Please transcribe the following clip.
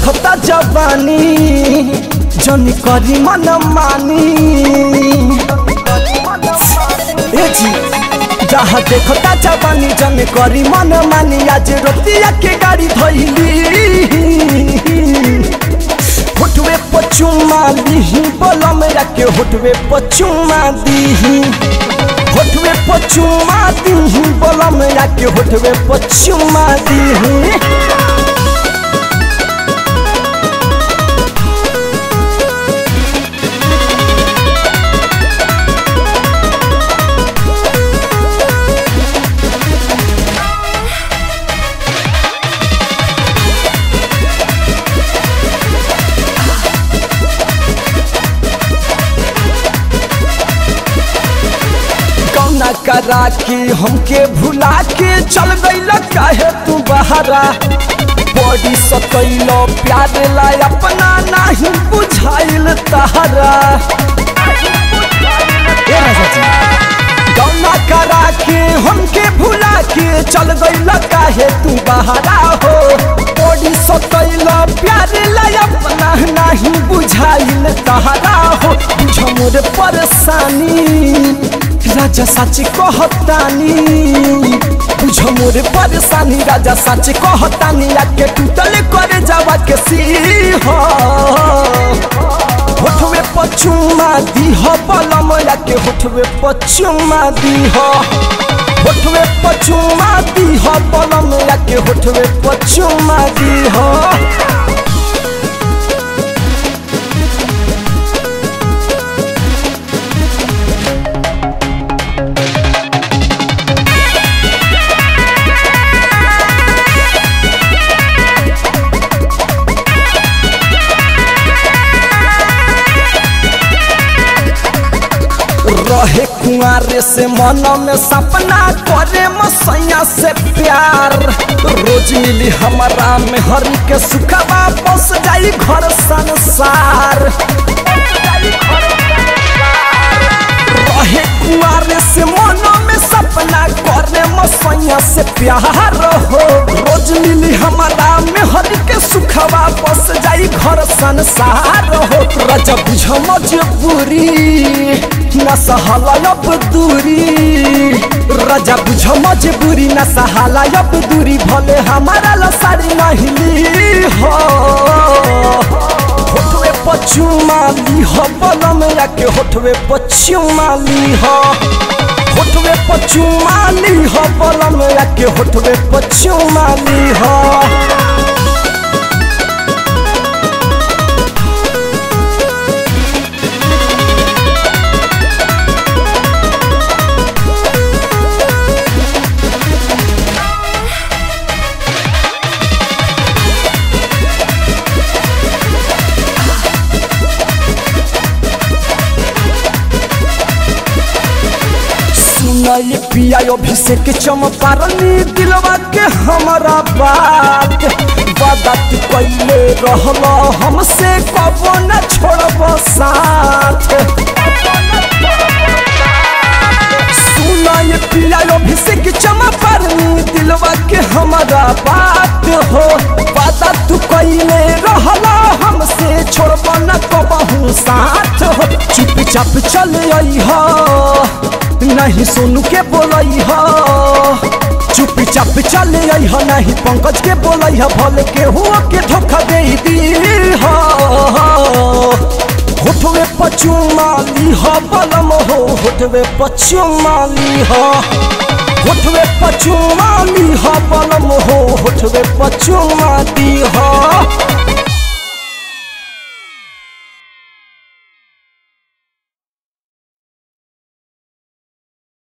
देखता जवानी जनी करी मन मानी ए जी जहाँ देखता जवानी जन करी मन मानी आज रोतिया के गाड़ी धैली होठवे पचुमा दीही बोलम के होठवे पचुमा दीही होठवे पचुमा दीही बोलम के होठवे पचुमा दीही कौना करा के हमके भुला के चल गईल काहे तू बहरा बॉडी सतैल प्यार ला अपना नहीं बुझाइल तहरा ए राजा जी कौना करा के हमके भुला के चल गईल काहे तू बहरा हो बॉडी सतैल प्यार ला अपना नहीं बुझाइल तहरा हो बुझ मोर परेशानी राजा सच कहतानी बुझ मोर परेशानी राजा सच कहतानी आके टूटल करे जावा के सीह होठवे पचुमा दीह बलम के होठवे पचुमा दीह होठवे पचुमा दीह बलम के होठवे पचुमा दीह रहे कुआरे से मन में सपना करे मसैया से प्यार रोज मिली हमारा में हरी के सुखवा बस जाई घर संसार रहे कुआरे से मन में सपना करे मसैया से प्यार हो रोज मिली हमारा में हरी के सुखवा बस जाई घर संसार हो राजा बुझ मजबूरी न सहाला अब दूरी राजा बुझ मजबूरी न सहाला अब दूरी भले हमारा लसारी नहीं ली हो होठवे पचुमा ली हो बलम के होठवे पचुमा ली हो होठवे पचुमा ली हो बलम के होठवे पचुमा ली हो सुनाई पिया अभिषेक चमपारनी दिलवा के हमारा बात बात कैले रहल हमसे कबो न छोड़ब साथ सुनाई पिया अभिषेक चमपारनी दिलवा के हमारा बात हो बात तू कैले रहल हमसे छोड़ब न कबहू साथ हो चुपचाप चल आई हो नहीं सोनू के बोलई ह चुपी चाप चल आई ह नहीं पंकज के बोलई ह भले के हुआ के धोखा दे दी ह होठवे पचुमा ली ह बलम हो होठवे पचुमा ली ह होठवे पचुमा ली ह बलम हो होठवे पचुमा दी ह